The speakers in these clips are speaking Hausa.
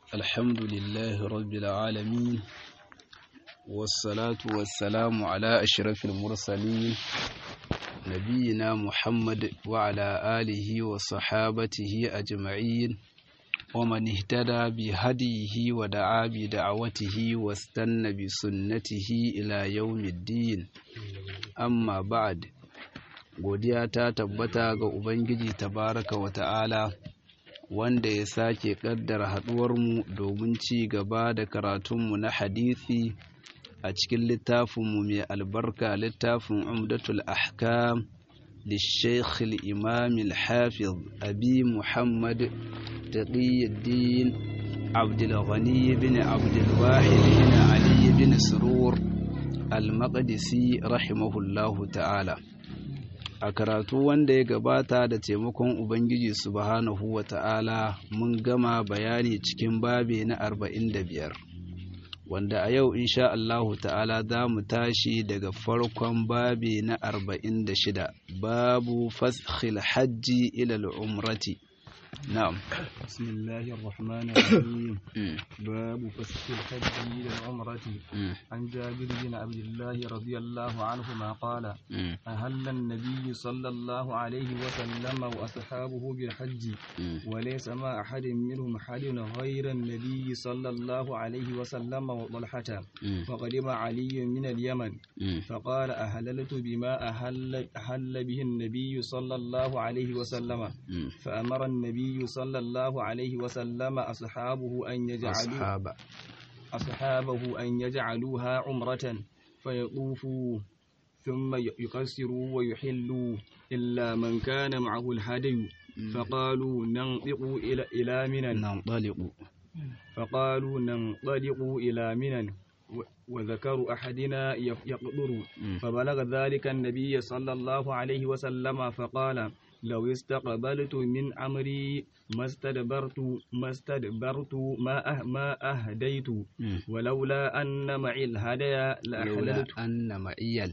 الحمد لله رب العالمين والصلاة والسلام على أشرف المرسلين نبينا محمد وعلى آله وصحابته أجمعين ومن اهتدى بهديه ودعا بدعوته واستنى بسنته إلى يوم الدين أما بعد godiya ta tabbata ga Ubangiji tabaraka wa ta'ala wanda ya sake ƙaddara haɗuwarmu domin ci gaba da karatunmu na hadisi a cikin littafinmu mai albarka littafin umdatul ahkam للشيخ الإمام الحافظ أبي محمد تقي الدين عبد الغني بن عبد الواحد بن علي بن سرور المقدسي رحمه الله تعالى a karatu wanda ya gabata da taimakon ubangiji subhanahu wa ta'ala mun gama bayani cikin babe na arba'in da biyar wanda a yau insha Allahu ta'ala za mu tashi daga farkon babe na arba'in da shida babu faskhil hajji ilal umrati na'am بسم الله الرحمن الرحيم باب فسخ الحج إلى العمرة عن جابر بن عبد الله رضي الله عنهما قال أهل النبي صلى الله عليه وسلم وأصحابه بالحج وليس ما أحد منهم أحد غير النبي صلى الله عليه وسلم وطلحة فقدم علي من اليمن فقال أهللت بما أهل, أهل به النبي صلى الله عليه وسلم فأمر النبي صلى الله عليه وسلم أصحابه أن يجعلوا أصحاب أصحابه أن يجعلوها عمرة فيطوفوا ثم يقصروا ويحلوا إلا من كان معه الهدي فقالوا ننطق إلى إلى منى ننطلق فقالوا ننطلق إلى منى وذكر أحدنا يقدر فبلغ ذلك النبي صلى الله عليه وسلم فقال لو استقبلت من أمري ما استدبرت ما استدبرت ما أه ما أهديت ولولا أن معي الهدايا لولا لأحللت أن معي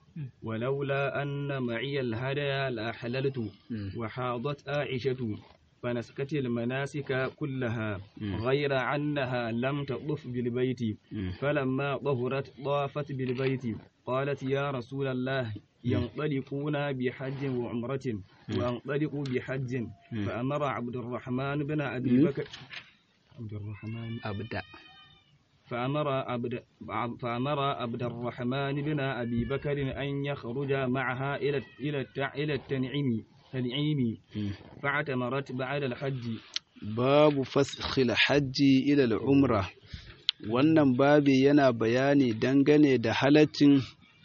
ولولا أن معي الهدايا لأحللت وحاضت عائشة فنسكت المناسك كلها غير أنها لم تطف بالبيت فلما طهرت طافت بالبيت قالت يا رسول الله ينطلقون بحج وعمرة وانطلقوا بحج فأمر عبد الرحمن بن أبي بكر عبد الرحمن أبدأ فأمر عبد فأمر عبد الرحمن بن أبي بكر أن يخرج معها إلى إلى التع- إلى التنعيم تنعيم فاعتمرت بعد الحج babu faskhil hajji ila umra wannan babi yana bayani dangane da halaccin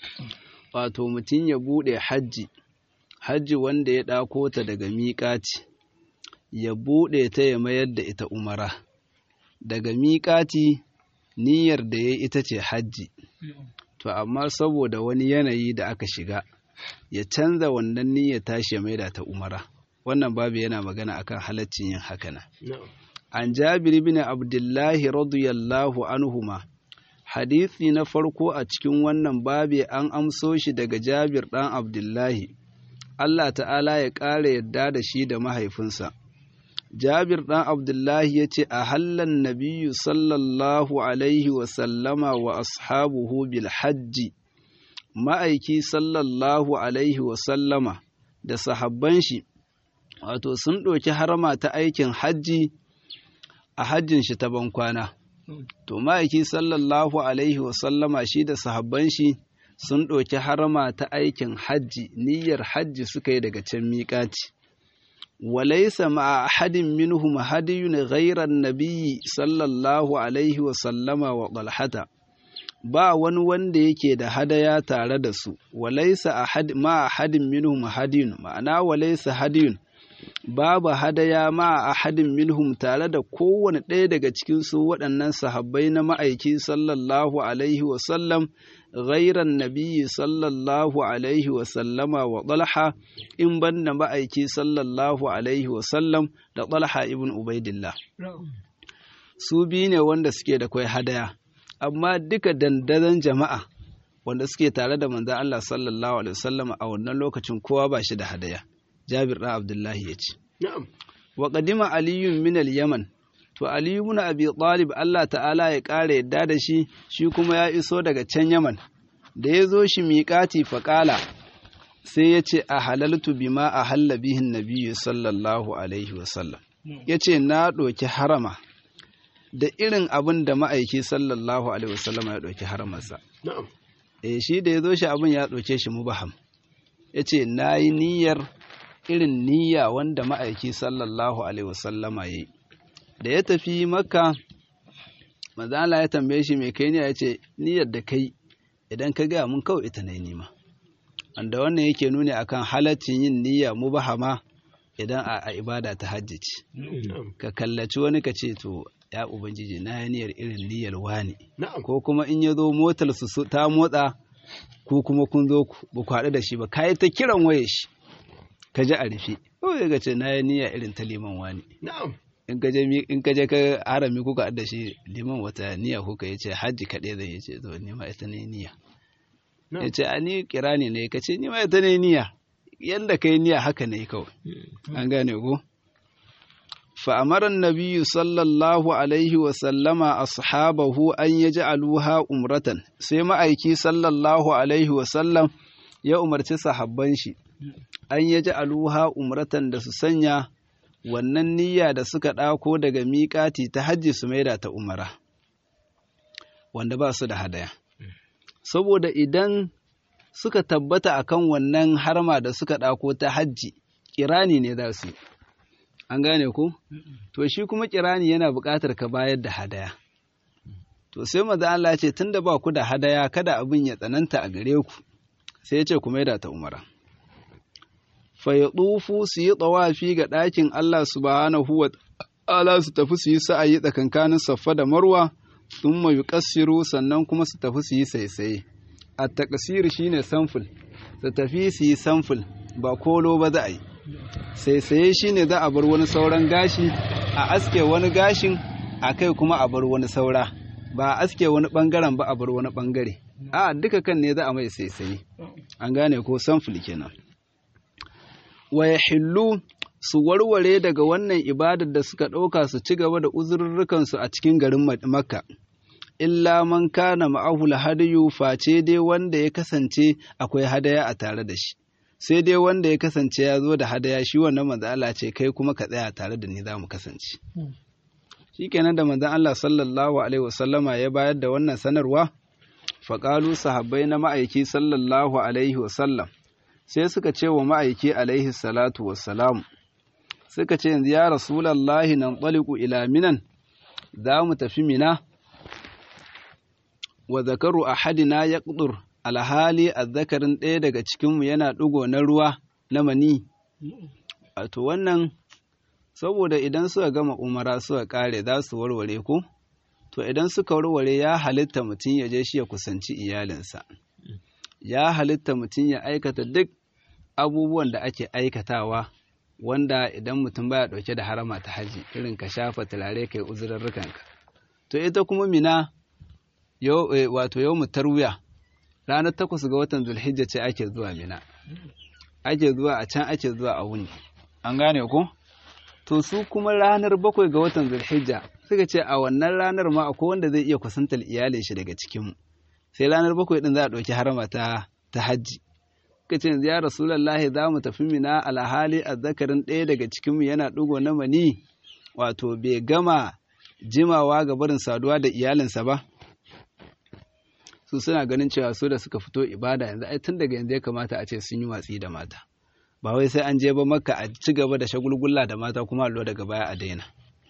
wato mutum ya bude hajji hajji wanda ya ɗako ta daga miƙati ya bude ta ya mayar da ita umara daga miƙati niyyar da ya ita ce hajji to amma saboda wani yanayi da aka shiga ya canza wannan niyyar tashi ya maida ta umara wannan babu yana magana akan halaccin yin hakana an jabir bin abdullahi radiyallahu anhuma hadisi na farko a cikin wannan babi an amso shi daga jabir ɗan abdullahi Allah ta'ala ya ƙara yadda da shi da mahaifinsa jabir ɗan abdullahi ya ce a hallan nabiyu sallallahu alaihi wasallama wa ashabuhu bil hajji ma'aiki sallallahu alaihi wasallama da sahabban shi wato sun ɗauki harama ta aikin hajji a hajjin shi ta bankwana to ma'aiki sallallahu alaihi wasallama shi da sahabban shi sun ɗauki harama ta aikin hajji niyyar hajji suka yi daga can miƙaci walaisa ma'a ahadin minhum hadiyun ghairan nabiyyi sallallahu alaihi wasallama wa talhata ba wani wanda yake da hadaya tare da su walaisa ahad ma ahadin minhum hadiyun ma'ana walaisa hadiyun babu hadaya ma ahadin minhum tare da kowane ɗaya daga cikin su waɗannan sahabbai na ma'aiki sallallahu alaihi wasallam ghairan nabiyyi sallallahu alaihi wasallama wa talha in banda ma'aiki sallallahu alaihi wasallam da talha ibn ubaidillah su biyu ne wanda suke da kwai hadaya amma duka dandazon jama'a wanda suke tare da manzan Allah sallallahu alaihi wasallam a wannan lokacin kowa ba shi da hadaya Jabir ɗan Abdullahi ya ce Na'am. wa qadima aliyun min al-yaman to Ali ibn Abi Talib Allah ta'ala ya ƙara yadda da shi shi kuma ya iso daga can Yaman da ya zo shi miƙati faƙala sai ya ce a halaltu bima a halla bihin nabiyyu sallallahu alaihi wasallam ya ce na ɗauki harama da irin abin da ma'aiki sallallahu alaihi wasallam ya ɗauki haramarsa eh shi da ya zo shi abin ya ɗauke shi mubaham ya ce na yi niyyar irin niyya wanda ma'aiki sallallahu alaihi wasallama ya yi da ya tafi makka mazala ya tambaye shi mai kai niyya ya ce niyyar da kai idan ka gaya mun kawai ita na nima wanda wannan yake nuni akan halaccin yin niyya mubahama idan a ibada ta hajji ce ka kallaci wani ka ce to ya ubangiji na yi niyyar irin niyyar wani ko kuma in ya zo motar su ta motsa ko kuma kun zo ba ku haɗu da shi ba ka yi ta kiran waye shi ka ji a rufe kawai ga ce na yi niyya irin ta liman wani in ka je in ka je ka harami kuka da shi liman wata niyya kuka yace hajji kaɗai zai yace to ni ma ita ne niyya yace a ni kirani ne ka ce ni ma ita ne niyya yanda kai niyya haka ne kawai an gane ko fa amara an-nabiy sallallahu alaihi wa sallama ashabahu an yaj'aluha umratan sai ma'aiki sallallahu alaihi wa sallam ya umarci sahabban shi an yaj'aluha umratan da su sanya wannan niyya da suka ɗako daga miƙati ta hajji su maida ta umara wanda ba su da hadaya saboda idan suka tabbata akan wannan harma da suka ɗako ta hajji kirani ne za su yi an gane ku to shi kuma kirani yana buƙatar ka bayar da hadaya to sai maza Allah ce tunda ba ku da hadaya kada abin ya tsananta a gare ku sai ya ce ku maida ta umara fayaɗufu su yi tsawafi ga ɗakin Allah subhanahu wa ta'ala su tafi su yi sa'ayi tsakankanin saffa da marwa sun mayu ƙasiru sannan kuma su tafi su yi saisaye a taƙasir shi ne samful su tafi su yi samful ba kolo ba za a yi saisaye shi ne za a bar wani sauran gashi a aske wani gashin a kai kuma a bar wani saura ba a aske wani ɓangaren ba a bar wani ɓangare a duka kan ne za a mai saisaye an gane ko samful kenan wa ya hillu su warware daga wannan ibadar da suka ɗauka su ci gaba da uzurrukansu a cikin garin Makka. Illa man kana ma'ahul hadayu face dai wanda ya kasance akwai hadaya a tare da shi. Sai dai wanda ya kasance ya zo da hadaya shi wannan manzo Allah ce kai kuma ka tsaya tare da ni za mu kasance. Shikenan da manzon Allah sallallahu alaihi wasallama ya bayar da wannan sanarwa faƙalu sahabbai na ma'aiki sallallahu alaihi wasallam sai suka ce wa ma'aiki alaihi salatu wassalam suka ce yanzu ya rasulallahi nan ɓaliku ila minan za mu tafi mina wa zakaru a hadina ya ƙudur alhali a zakarin ɗaya daga cikinmu yana ɗigo na ruwa na mani wato wannan saboda idan suka gama umara suka ƙare za su warware ko to idan suka warware ya halitta mutum ya je shi ya kusanci iyalinsa ya halitta mutum ya aikata duk abubuwan da ake aikatawa wanda idan mutum baya ɗauke da harama ta haji irin ka shafa turare kai uzurarrukanka to ita kuma mina wato yau tarwiya ranar takwas ga watan zulhijja ce ake zuwa mina ake zuwa a can ake zuwa a wuni an gane ko to su kuma ranar bakwai ga watan zulhijja suka ce a wannan ranar ma akwai wanda zai iya kusantar iyalin shi daga cikinmu sai ranar bakwai din za a ɗauki harama ta ta hajji kace ya rasulullahi za mu tafi mina alhali azzakarin ɗaya daga cikinmu yana ɗigo na mani wato bai gama jimawa ga barin saduwa da iyalinsa ba su suna ganin cewa su da suka fito ibada yanzu ai tun daga yanzu ya kamata a ce sun yi watsi da mata ba wai sai an je ba makka a ci gaba da shagulgulla da mata kuma allo daga baya a daina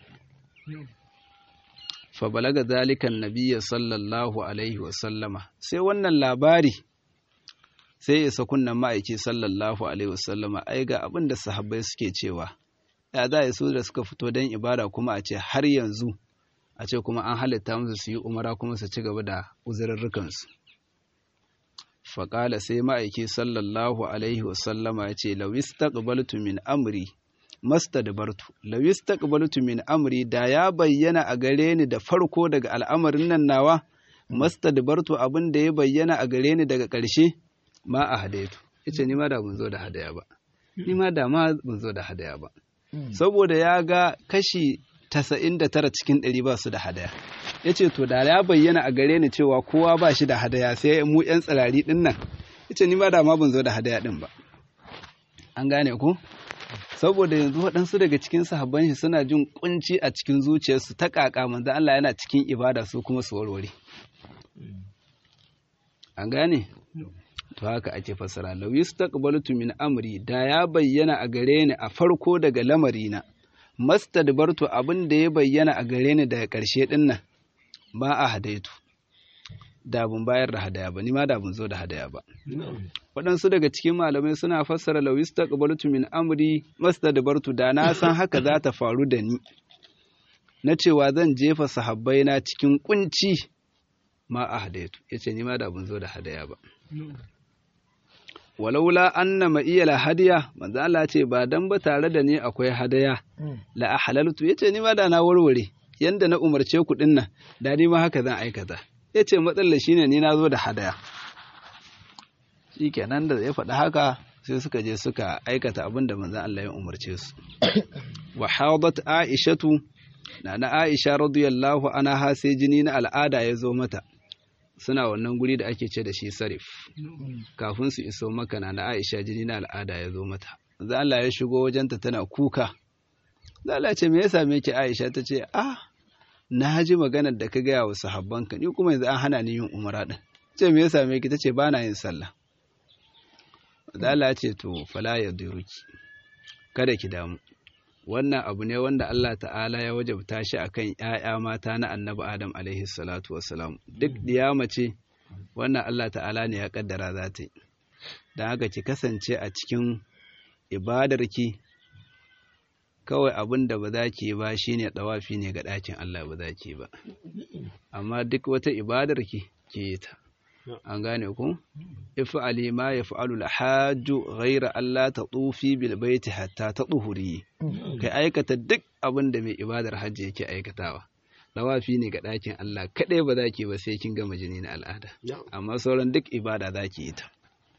fa balaga zalikan nabiyya sallallahu alaihi wa sallama sai wannan labari sai isa kunnan ma'aiki sallallahu alaihi wa sallama ai ga abin da sahabbai suke cewa ya za su da suka fito don ibada kuma a ce har yanzu a ce kuma an halitta musu su yi umara kuma su ci gaba da uzurarrukansu faƙala sai ma'aiki sallallahu alaihi wasallama ya ce lawis taqbaltu min amri mastadbartu lawis taqbaltu min amri da ya bayyana a gare ni da farko daga al'amarin nan nawa mastadbartu abin da ya bayyana a gare ni daga ƙarshe ma a hadaitu yace ni ma da mun zo da hadaya ba ni ma da ma mun zo da hadaya ba saboda ya ga kashi tasa'in da tara cikin ɗari ba su da hadaya ya ce to da ya bayyana a gare ni cewa kowa ba shi da hadaya sai mu yan tsirari ɗin nan ya ce ni ma da ma ban zo da hadaya ɗin ba an gane ku saboda yanzu waɗansu daga cikin sahabban shi suna jin kunci a cikin zuciyarsu ta ƙaƙa manzo Allah yana cikin ibada su kuma su warware an gane to haka ake fassara law yastaqbaltu min amri da ya bayyana a gare ni a farko daga lamarina mastadbartu abin da ya bayyana a gare ni daga ƙarshe ɗin nan ba a hadaitu da bun bayar da hadaya ba ni ma da bun zo da hadaya ba waɗansu daga cikin malamai suna fassara law yastaqbaltu min amri mastadbartu da na san haka za ta faru da ni na cewa zan jefa sahabbai na cikin kunci ma a hadaitu yace ni ma da bun zo da hadaya ba walaula anna ma'iyal hadiya manzo Allah ce ba dan ba tare da ni akwai hadaya la ahlaltu yace ni ma da na warware yanda na umarce ku din nan da ni ma haka zan aikata yace matsalar shine ni na zo da hadaya shikenan da ya faɗi haka sai suka je suka aikata abin da manzo Allah ya umarce su wa hadat aishatu na na aisha radiyallahu anha sai jini na al'ada ya zo mata suna wannan guri da ake ce da shi sarif kafin su iso maka na na Aisha jini na al'ada ya zo mata za Allah ya shigo wajenta tana kuka za Allah ce me ya same ki Aisha ta ce ah na ji maganar da ka gaya wa sahabbanka ni kuma yanzu an hana ni yin umara din ce me ya same ki tace ba na yin sallah za Allah ya ce to fala ya duruki kada ki damu wannan abu ne wanda Allah ta'ala ya wajabta shi akan ‘ya'ya mata na annabi Adam alaihi salatu wasalam duk diyama ce wannan Allah ta'ala ne ya kaddara za ta yi don haka ki kasance a cikin ibadarki kawai abin da ba za ki yi ba shi ne ɗawafi ne ga ɗakin Allah ba za ki yi ba amma duk wata ibadarki ki yi ta an gane ku if'ali ma yaf'alu al-hajju ghayra alla tatufi bil baiti hatta tatuhuri kai aikata duk abin da mai ibadar hajji yake aikatawa lawafi ne ga ɗakin Allah kaɗai ba za ki ba sai kin gama jini na al'ada amma sauran duk ibada za ki yi ta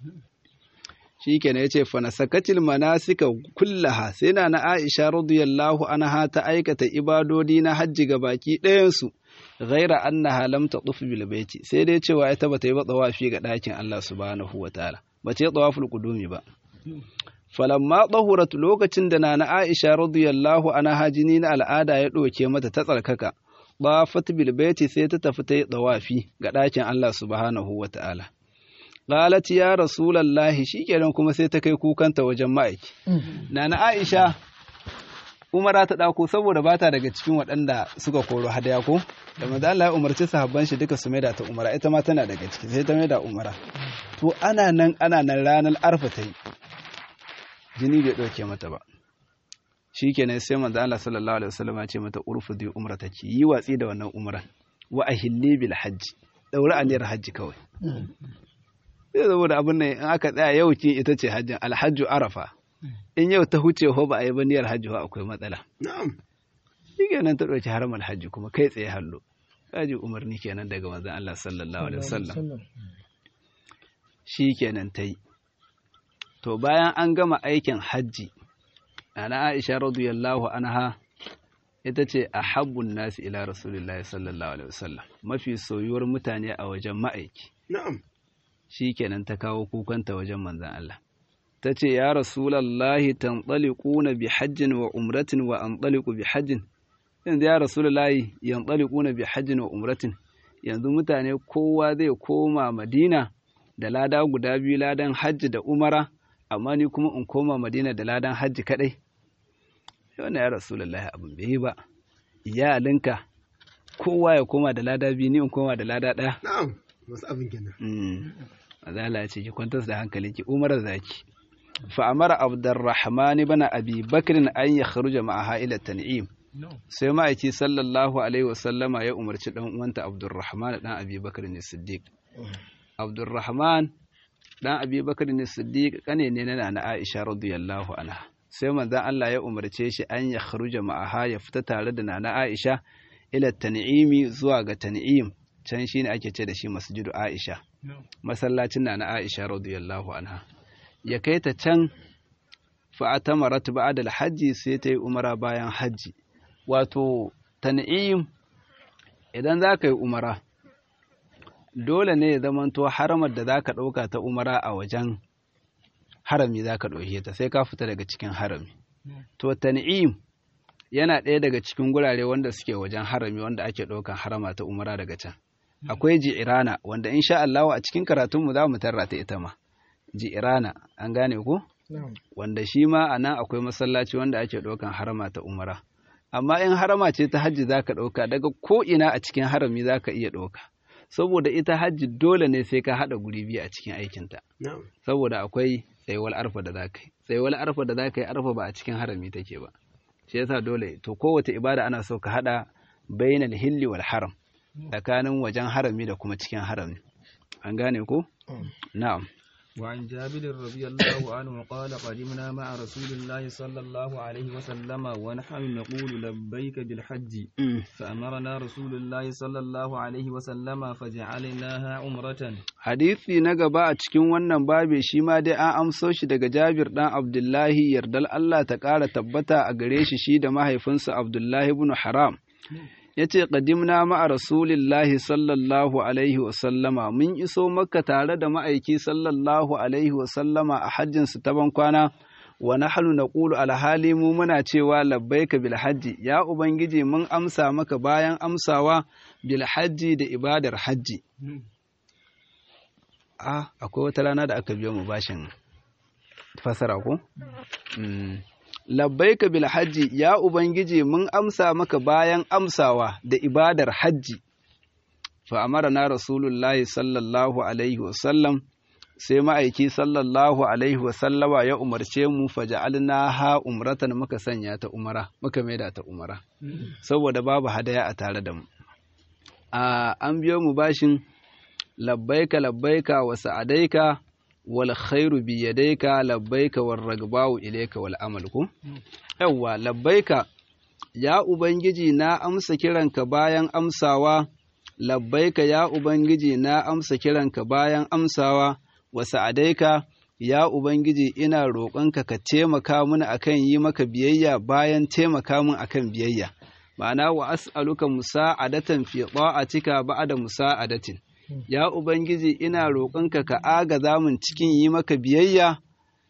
shi kenan ya ce fanasakatil manasika kullaha sai na na Aisha radiyallahu anha ta aikata ibadodi na hajji ga baki ɗayansu ghaira annaha lam taquf bil baiti sai dai cewa ita bata yi ba tsawafi ga ɗakin Allah subhanahu wataala ba ta yi tsawaful qudumi ba falamma tahurat lokacin da nana Aisha radiyallahu anha jini na al'ada ya ɗauke mata ta tsarkaka bafat bil baiti sai ta tafi ta yi tsawafi ga ɗakin Allah subhanahu wataala qalat ya rasulullahi shikenan kuma sai ta kai kukanta wajen ma'aiki nana Aisha umara ta ɗako saboda bata daga cikin waɗanda suka koro hadaya ko da manzo Allah ya umarci sahabban shi duka su maida ta umara ita ma tana daga ciki sai ta maida umara to ana nan ana nan ranar arfa ta yi jini bai ɗauke mata ba shikenan sai manzo Allah sallallahu alaihi wasallam ya ce mata urfudi umrataki yi watsi da wannan umran wa ahilli bil hajji daura aniyar hajji kawai sai saboda abin nan in aka tsaya yau ce ita ce hajjin alhajju arafa in yau ta huce ho ba a yi ba niyyar hajji ho akwai matsala Na'am. shi kenan ta ɗauki haramar hajji kuma kai tsaye hallo kaji umarni kenan daga manzon Allah sallallahu alaihi wasallam shi kenan ta yi to bayan an gama aikin hajji ana Aisha radiyallahu anha ita ce a habbun nasi ila rasulillahi sallallahu alaihi wasallam mafi soyuwar mutane a wajen ma'aiki Na'am. shi kenan ta kawo kukanta wajen manzon Allah ta ce ya rasulallahi tanɗaliƙuna bi hajjin wa umratin wa an bi hajjin yanzu ya rasulallahi yanɗaliƙuna bi hajjin wa umratin yanzu mutane kowa zai koma madina da lada guda biyu ladan hajji da umara amma ni kuma in koma madina da ladan hajji kaɗai wannan ya rasulallahi abin bai yi ba iyalinka kowa ya koma da lada biyu ni in koma da lada ɗaya Na'am. Wasu abin kenan. Azala ya ce ki kwantar da hankalinki umar zaki فأمر عبد الرحمن بن أبي بكر أن يخرج معها إلى التنعيم sai ma'aiki sallallahu alaihi wasallama ya umarci dan uwanta Abdurrahman dan Abi Bakar ne Siddiq Abdurrahman dan Abi Bakar ne Siddiq kane ne na na Aisha radiyallahu anha sai manzon Allah ya umarce shi an ya kharuja ma'aha ya fita tare da nana Aisha ila tan'imi zuwa ga tan'im can shine ake ce da shi masjidu Aisha masallacin nana Aisha radiyallahu anha ya kai ta can fa'atamarat ba'da al-hajji sai ta yi umara bayan hajji wato tan'im idan za ka yi umara dole ne ya zamanto haramar da za ka ɗauka ta umara a wajen harami za ka ɗauke ta sai ka fita daga cikin harami to tan'im yana ɗaya daga cikin gurare wanda suke wajen harami wanda ake ɗaukan harama ta umara daga can akwai ji'irana wanda insha Allah a cikin karatunmu za mu tarra ta ita ma ji'irana an gane ko wanda shi ma a nan akwai masallaci wanda ake ɗaukan harama ta umara amma in harama ce ta hajji za ka ɗauka daga ko ina a cikin harami za ka iya ɗauka saboda ita hajji dole ne sai ka haɗa guri biyu a cikin aikinta saboda akwai tsayuwar arfa da za ka yi tsayuwar arfa da za ka yi arfa ba a cikin harami take ba shi yasa dole to kowace ibada ana so ka haɗa bainal hilli wal haram tsakanin wajen harami da kuma cikin harami an gane ko na'am وعن جابر رضي الله عنه قال قدمنا مع رسول الله صلى الله عليه وسلم ونحن نقول لبيك بالحج فأمرنا رسول الله صلى الله عليه وسلم فجعلناها عمرة hadisi na gaba a cikin wannan babe shi ma dai an amso shi daga Jabir dan Abdullahi yardal Allah ta ƙara tabbata a gare shi shi da mahaifinsa Abdullahi ibn Haram ya ce ƙadimna ma'a rasulillahi sallallahu alaihi wasallama mun iso makka tare da ma'aiki sallallahu alaihi wasallama a hajjinsu ta bankwana wa nahnu naqulu alhali mu muna cewa labbaika bil hajji ya ubangiji mun amsa maka bayan amsawa bil hajji da ibadar hajji a akwai wata rana da aka biyo mu bashin fasara ko labbaika bil hajji ya ubangiji mun amsa maka bayan amsawa da ibadar hajji fa amarna rasulullahi sallallahu alaihi wasallam sai ma'aiki sallallahu alaihi wasallama ya umarce mu faja'alna ha umratan muka sanya ta umara muka maida ta umara saboda babu hadaya a tare da mu a an biyo mu bashin labbaika labbaika wa sa'adaika wal khairu bi yadayka labbaika war ragbau ilayka wal amal ku yawa labbaika ya ubangiji na amsa kiranka bayan amsawa labbaika ya ubangiji na amsa kiranka bayan amsawa wa sa'adaika ya ubangiji ina roƙonka ka taimaka mini akan yi maka biyayya bayan taimaka min akan biyayya ma'ana wa as'aluka musa'adatan fi ta'atika ba'da musa'adatin ya Ubangiji ina roƙonka ka agaza min cikin yi maka biyayya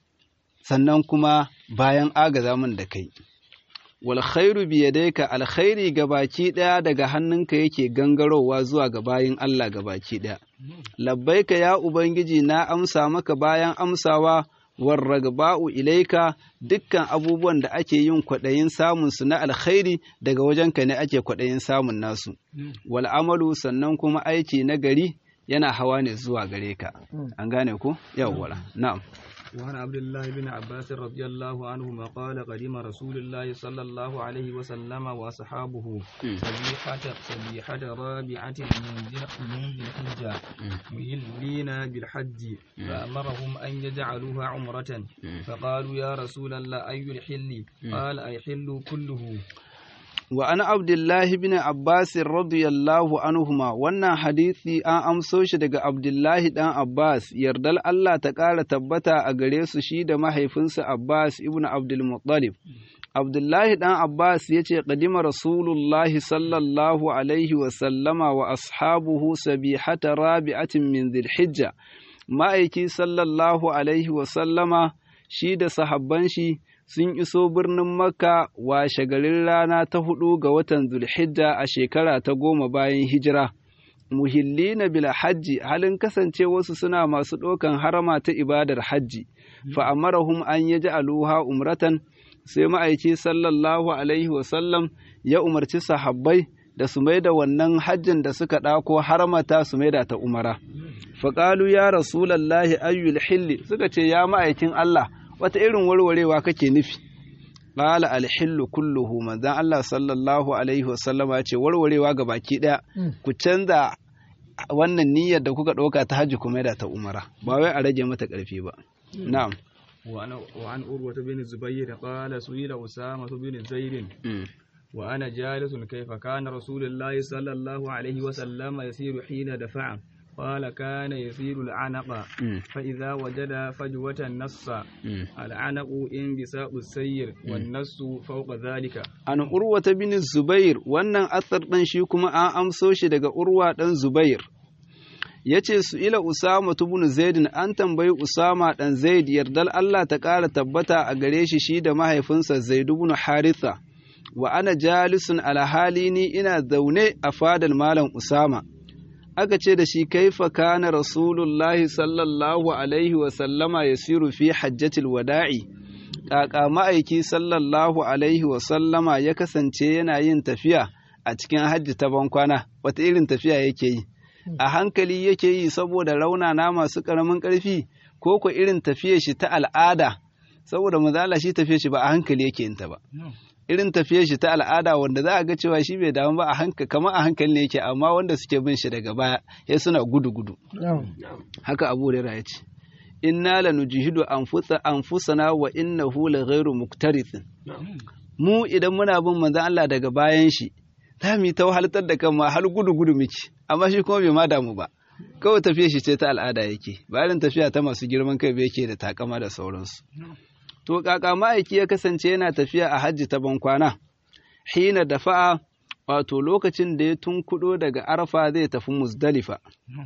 sannan kuma bayan agaza min da kai. Wal khairu biyadaika alkhairi ga baki ɗaya daga hannunka yake gangarowa zuwa ga bayin Allah ga baki ɗaya. Labbaika ya Ubangiji na amsa maka bayan amsawa warragba'u ilaika dukkan abubuwan da ake yin kwaɗayin samun su na alkhairi daga wajenka ne ake kwaɗayin samun nasu wal amalu sannan kuma aiki na gari yana hawa ne zuwa gare ka an gane ku yawwa na'am وعن عبد الله بن عباس رضي الله عنهما قال قدم رسول الله صلى الله عليه وسلم وأصحابه سبيحة سبيحة رابعة من ذي الحجة مهلين بالحج فأمرهم أن يجعلوها عمرة فقالوا يا رسول الله أي الحل قال أي حل كله وأنا عبد الله بن عباس رضي الله عنهما wannan hadisi an amso shi daga Abdullahi dan Abbas yardal Allah ta ƙara tabbata a gare su shi da mahaifinsa Abbas ibn Abdul Muttalib Abdullahi dan Abbas ya ce qadima Rasulullahi sallallahu alaihi wa sallama wa ashabuhu sabihata rabi'atin min Dhilhijja ma'aiki sallallahu alaihi wa sallama shi da sahabban shi sun iso birnin Makka washe garin rana ta hudu ga watan Zulhijja a shekara ta goma bayan hijira. Muhillina bil hajji halin kasance wasu suna masu ɗaukan harama ta ibadar hajji, fa'amarahum an yaji aluha umratan sai ma'aiki sallallahu alaihi wasallam ya umarci sahabbai da su mai da wannan hajjin da suka ɗako haramata su mai da ta umara. Faƙalu ya Rasulallahi ayyul hilli suka ce ya ma'aikin Allah wata irin warwarewa kake nufi qala alhillu kulluhu manzon Allah sallallahu alaihi wasallama ce warwarewa ga baki daya ku canza wannan niyyar da kuka ɗauka ta hajji kuma da ta umara ba wai a rage mata ƙarfi ba na'am وعن وعن عروة بن الزبير قال سئل أسامة بن زيد وأنا جالس كيف كان رسول الله صلى الله عليه وسلم يسير حين دفع قال كان يسير العنق فإذا وجد فجوة النص العنق انبساط السير والنص فوق ذلك an urwa ta bin zubair wannan asar ɗin shi kuma an amso shi daga urwa ɗan zubair ya ce su ila usama tubun zaidin an tambayi usama ɗan zaid yardal allah ta ƙara tabbata a gare shi shi da mahaifinsa zaidu bin haritha wa ana jalisun alhali ni ina zaune a fadar malam usama aka ce da shi kaifa kana rasulullahi sallallahu alaihi wa sallama yasiru fi hajjatil wada'i kaka ma'aiki sallallahu alaihi wa sallama ya kasance yana yin tafiya a cikin hajji ta bankwana wata irin tafiya yake yi a hankali yake yi saboda raunana masu ƙaramin ƙarfi ko ko irin tafiya shi ta al'ada saboda mazala shi tafiya shi ba a hankali yake yin ta ba irin tafiyar shi ta al'ada wanda za a ga cewa shi bai damu ba a hankali kamar a hankali ne yake amma wanda suke bin shi daga baya ya suna gudu gudu haka abu hurairah ya ce inna lanujihidu anfusa anfusana wa innahu laghairu muktarithin mu idan muna bin manzon Allah daga bayan shi za mu yi ta wahaltar da kanmu har gudu gudu miki amma shi kuma bai ma damu ba kawai tafiyar shi ce ta al'ada yake ba irin tafiya ta masu girman kai bai yake da takama da sauransu To kaka ma'aiki ya kasance yana tafiya a hajji ta bankwana, hina da fa'a wato lokacin da ya tunkuɗo daga arfa zai tafi muzdalifa.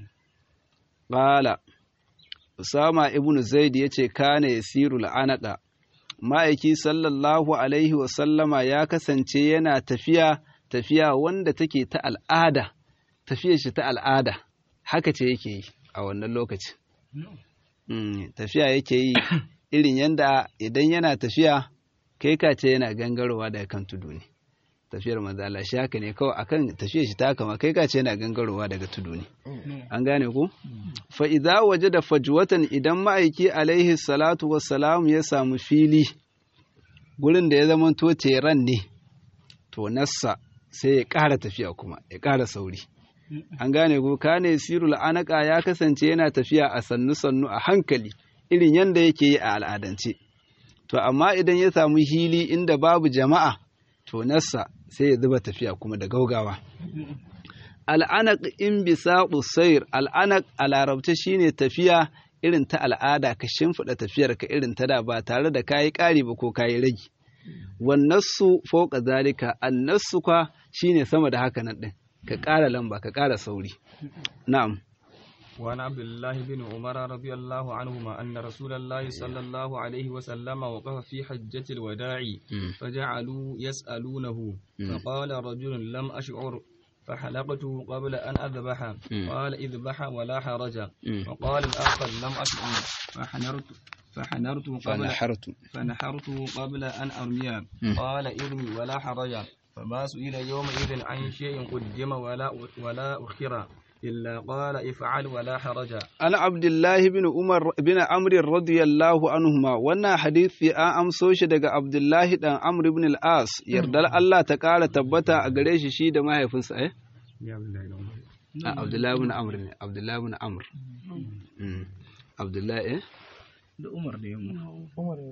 Ƙala, Usama ibn Zaid ya ce kane ya siru la'anaka, ma'aiki sallallahu Alaihi wasallama ya kasance yana tafiya tafiya wanda take ta al'ada, tafiyar shi ta al'ada, haka ce yake yi a wannan lokacin. Tafiya yake yi irin yanda idan yana tafiya kai ka ce yana gangarowa daga kan tudu ne tafiyar manzala shi haka ne kawai akan tafiyar shi ta kama kai ka ce yana gangarowa daga tudu ne an gane ku fa idza wajada fajwatan idan ma'aiki alaihi salatu wassalam ya samu fili gurin da ya zama to teran ne to nassa sai ya ƙara tafiya kuma ya ƙara sauri an gane ku kane sirul anaka ya kasance yana tafiya a sannu sannu a hankali irin yadda yake yi a al'adance. To, amma idan ya samu hili inda babu jama'a, to nassa sai ya zuba tafiya kuma da gaugawa. Al'anak in bisa sayir, al'anak a larabta shine tafiya irin ta al'ada ka shimfiɗa tafiyar ka irin ta da ba tare da kayi ƙari ba ko kayi ragi. Wannassu fauka zalika, annassu kwa shine sama da haka nan ɗin, ka ƙara lamba, ka ƙara sauri. Na'am. وعن عبد الله بن عمر رضي الله عنهما أن رسول الله صلى الله عليه وسلم وقف في حجة الوداع فجعلوا يسألونه فقال رجل لم أشعر فحلقت قبل أن أذبح قال اذبح ولا حرج وقال الآخر لم أشعر فحنرت فحنرت قبل فنحرت فنحرت قبل أن أرمي قال ارمي ولا حرج فما سئل يومئذ عن شيء قدم ولا ولا أخر إلا قال افعل ولا حرج An Abdullahi bin Umar bin Amr radiyallahu anhuma wannan hadisi an amso shi daga Abdullahi dan Amr ibn al-As yardar Allah ta ƙara tabbata a gare shi shi da mahaifinsa eh a Abdullahi bin Amr ne Abdullahi bin Amr Mm. Abdullahi eh da Umar da yamma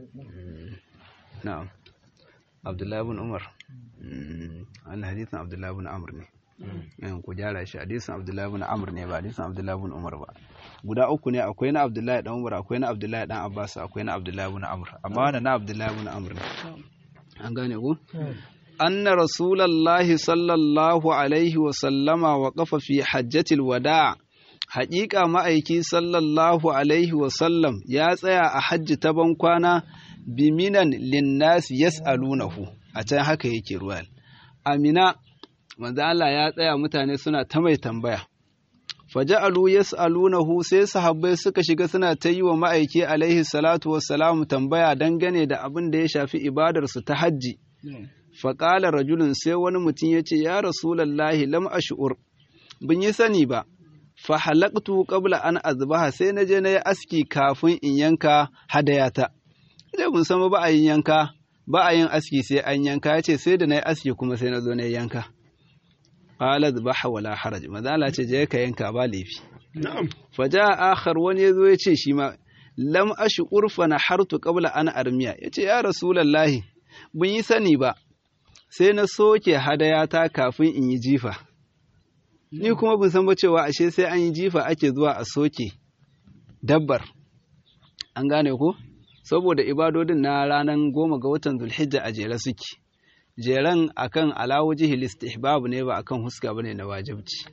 na'am Abdullahi bin Umar Mm. wannan hadisin Abdullahi bin Amr ne yan ku gyara shi hadisin Abdullahi bin Amr ne ba hadisin Abdullahi bin Umar ba guda uku ne akwai na Abdullahi dan Umar akwai na Abdullahi dan Abbas akwai na Abdullahi bin Amr amma wannan na Abdullahi bin Amr ne an gane ku anna rasulullahi sallallahu alaihi wa sallama wa qafa fi hajjatil wada' haƙiƙa ma'aiki sallallahu alaihi wa sallam ya tsaya a hajji ta bankwana biminan linnas yas'alunahu a can haka yake ruwal amina manzo Allah ya tsaya mutane suna ta mai tambaya faja'alu yas'alunahu sai sahabbai suka shiga suna ta yi wa ma'aiki alaihi salatu wassalam tambaya dangane da abin da ya shafi ibadarsu ta hajji faƙala rajulun sai wani mutum ya ce ya rasulallahi lam ash'ur bin yi sani ba fa halaqtu qabla an azbaha sai na je na yi aski kafin in yanka hadayata idan mun san ba a yin yanka ba a yin aski sai an yanka ya ce sai da na yi aski kuma sai na zo na yi yanka qala zbaha wala haraj mazala ce je ka yanka ba laifi na'am fa ja akhar wani yazo ya ce shi ma lam ash'ur fa nahartu qabla an armiya yace ya rasulullahi bin yi sani ba sai na soke hadayata kafin in yi jifa ni kuma bin san ba cewa ashe sai an yi jifa ake zuwa a soke dabbar an gane ko saboda ibadodin na ranar goma ga watan zulhijja a jere suke jeren akan alawuji istihbab ne ba akan huska bane na wajibci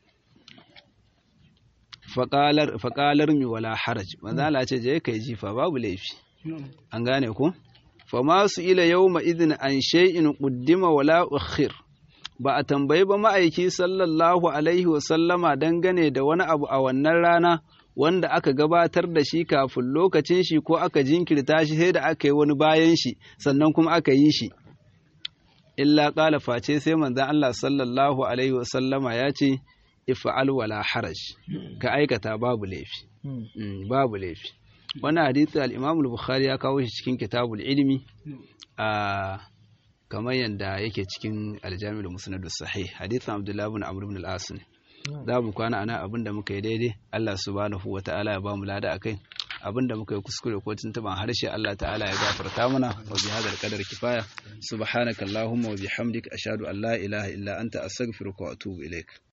faƙalar mi wala haraj manzala ce je kai jifa babu laifi an gane ko fa ma su ila yawma idin an shay'in quddima wala ukhir ba a tambayi ba ma'aiki sallallahu alaihi wa sallama dangane da wani abu a wannan rana wanda aka gabatar da shi kafin lokacin shi ko aka jinkirta shi sai da aka yi wani bayan shi sannan kuma aka yi shi illa ƙala face sai manzan Allah sallallahu alaihi wasallama ya ce ifa'al wala haraj ka aikata babu laifi babu laifi wani hadisi al-Imam bukhari ya kawo shi cikin kitabul ilmi a kamar yadda yake cikin aljami'ul musnad sahih hadisin Abdullah ibn Amr ibn al-As za mu kwana ana abin da muka yi daidai Allah subhanahu wata'ala ya ba mu lada akai abin da muka yi kuskure ko tuntuban harshe Allah ta'ala ya gafarta mana wa bi hadal qadar kifaya subhanakallahumma wa bihamdika ashhadu an la ilaha illa anta astaghfiruka wa atubu ilaik